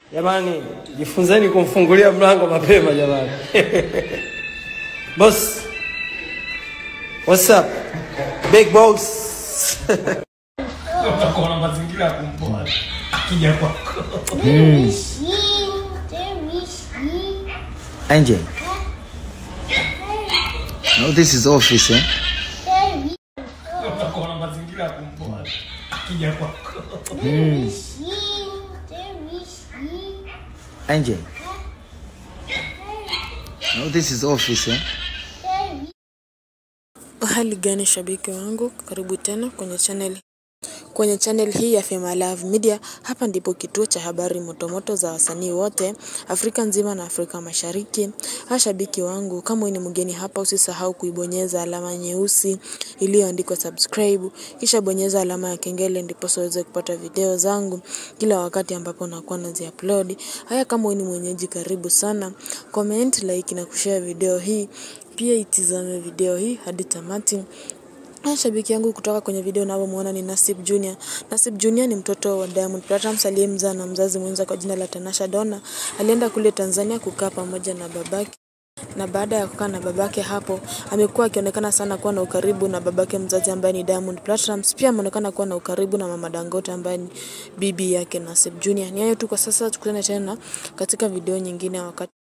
Jamani, jifunzeni kumfungulia mlango mapema jamani. Boss. What's up? Big boss. utakuwa na mazingira ya kumpoa akija kwako. Angel. No, this is office, eh? utakuwa na mazingira ya kumpoa akija kwako. Angel. No, this is office, eh? Hali gani shabiki wangu, karibu tena kwenye channel kwenye channel hii ya Fema Love Media. Hapa ndipo kituo cha habari motomoto za wasanii wote Afrika nzima na Afrika Mashariki. Ha, shabiki wangu, kama wewe ni mgeni hapa, usisahau kuibonyeza alama nyeusi iliyoandikwa subscribe, kisha bonyeza alama ya kengele, ndipo uweze kupata video zangu kila wakati ambapo nakuwa nazi upload. Haya, kama wewe ni mwenyeji, karibu sana, comment, like na kushare video hii. Pia itizame video hii hadi tamati. Haya, shabiki yangu kutoka kwenye video unavyomwona ni Nasib Junior. Nasib Junior ni mtoto wa Diamond Platnumz aliyemzaa na mzazi mwenza kwa jina la Tanasha Donna. Alienda kule Tanzania kukaa pamoja na babake na baada ya kukaa na babake hapo, amekuwa akionekana sana kuwa na ukaribu na babake mzazi ambaye ni Diamond Platnumz. Pia ameonekana kuwa na ukaribu na mama Dangote ambaye ni bibi yake Nasib Junior. Ni hayo tu kwa sasa, tukutane tena katika video nyingine wakati